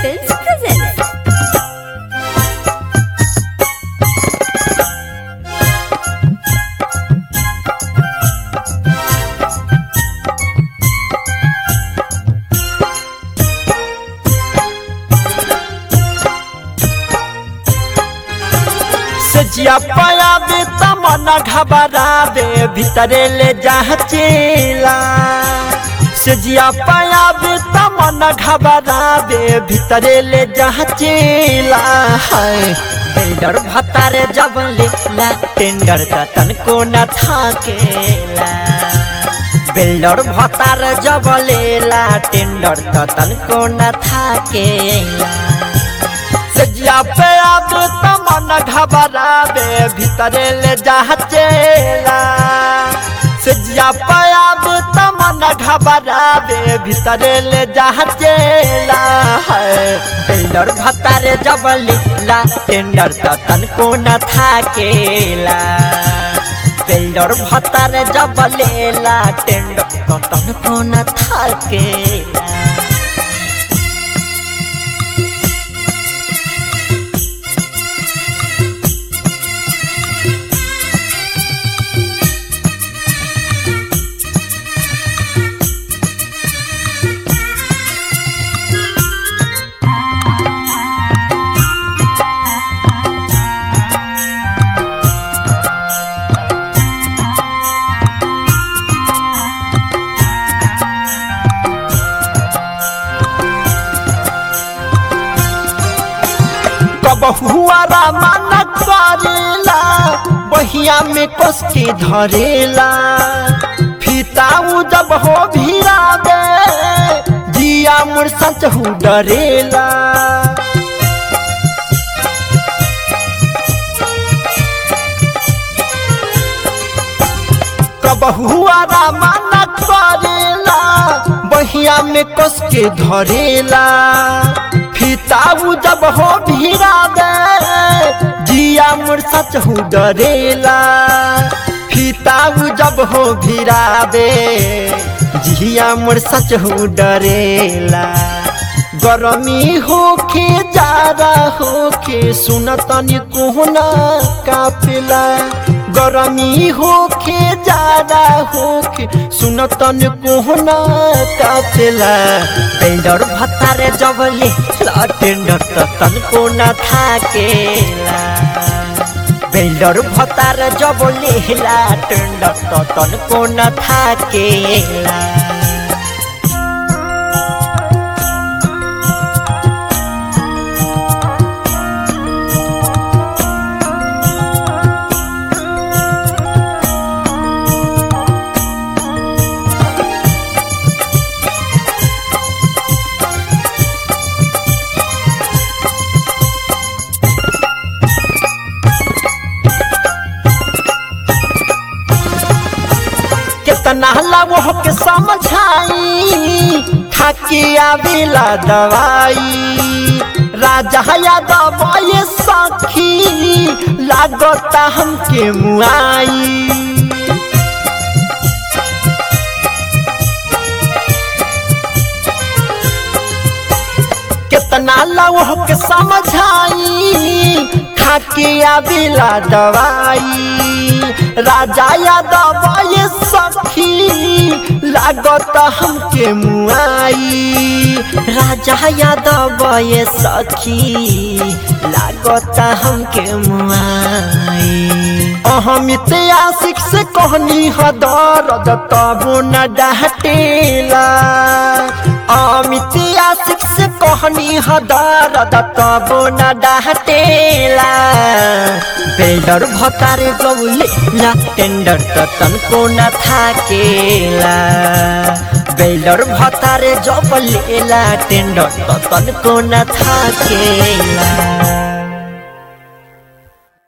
Films presents. सजिया पायाबे तमना घबराबे भीतरे ले जाचेला सजिया पायाबे तमना घबराबे भीतरे ले जाचेला हाय टेंडर भतारे जब लेला टेंडर त तनको न थाकेला बिल्डर भतार जब लेला टेंडर त तनको न थाकेला सजिया पे अब तमन घबराबे भीतरे ले जाचेला सजिया पे अब तमन घबराबे भीतरे ले जाचेला बिल्डर भतारे जब लीला टेंडर त तनको न थाकेला बिल्डर भतारे जब लेला टेंडर त तनको न थाकेला कबहुआरा मन करेला बहिया में कस के धरेला फीताऊ जब हो भीरा दे जिया मुर सच हूँ डरेला कबहुआरा मन करेला बहिया में कस के धरेला फीताऊ जब हो भीरा दे जिया मुर सच हूँ डरेला फीताऊ जब हो भीरा दे जिया मुर सच हूँ डरेला गरमी होके जारा होके सुनतनी कोहना काफिला गरमी होके जारा होके सुनतन कोहना काफिला टेंडर भतारे जबले टेंडर त तनको न थाकेला बेल्डर भतार जबले टेंडर त तनको न थाकेला कितना लगो के समझाई खाके आवेला दवाई राजा यादव ये सखी लागता हमके मुआई कितना लगो के समझाई खाके आवेला दवाई राजा यादव ये सखी लागत हमके मुआई राजा यादव ये सखी लागत हमके मुआई अहमित आशिक से कहनी ह दर्द तबो न डाटेला अमित आशिक से कहनी ह दर्द तबो न डाटेला बेल्डर भतारे गौले ला टेंडर त तनको न थाकेला बेल्डर भतारे जब लेला टेंडर त तनको न थाकेला